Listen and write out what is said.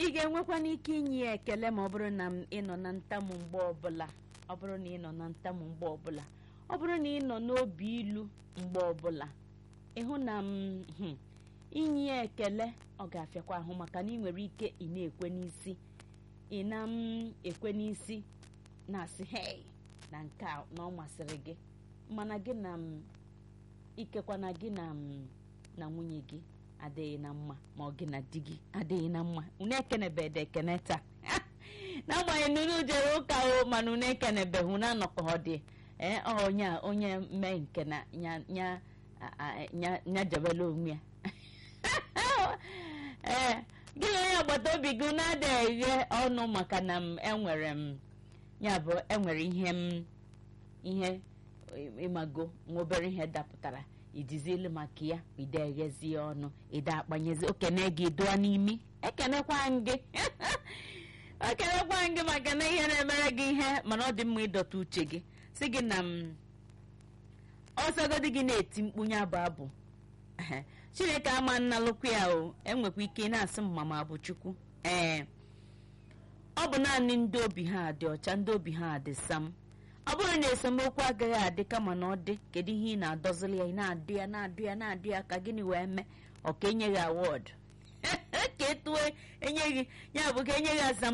ị ga-enwekwana ike inye ya ekele ma ọ bụrụ na m ịnọ na ntamu mgbe ọbụla ọ bụrụ na ị nọ na ntamu mgbe ọbụla ọ bụrụ na ị nọ n'obi ilu mgbe ọbụla ịhụ na m hmm, inye ya ekele ọ ga-afịakwa ahụ maka na ị nwere ike ị na-ekwe n'isi ị na m ekwe n'isi na-asị hei na nke a na ọ masịrị gị mana gị na m ikekwa na gị na m na nwunye gị adịghị na mma ma ọ gị na di gị adịghị na mma unu ekenebede ekene taa n'agbanyeghị na unu jere ụka o mana unu ekenebeghị unu anọkọ ọ dị ee ọ onye a onye mee nke na nya nya a- a- nya nya jebela onwe ya ee gị na onye agbata obi gị na-ada eghe ọnụ maka na m enwere m ya bụ enwere ihe m ihe ịmago nwa obere ihe dapụtara ijizielu maka ya ide eghezi ya ọnụ ide akpanyezi okene gị dụọ n'imi ekenekwa gị ekenekwa gị maka na ihe na-emere gị ihe mana ọ dị mma ịdọta uche gị si gị na m ọsọgodi gị na-eti mkpu ya bụ abụ Ehe. chineke ama nnalụkwu ya o enwekwa ike ị na-asị m mama bụ chukwu ee ọ bụ naanị ndị obi ha dị ọcha ndị obi ha dị sam ọ bụrụ na esemokwu agaghị adị kama na ọ dị kedu ihe ị na-adọzili ya ị na-adụ ya na-adụ ya na-adụ ya ka gịnị wee mee ọ ka enye gị awọdụ ka etue enye gị ya bụ ka enye gị azam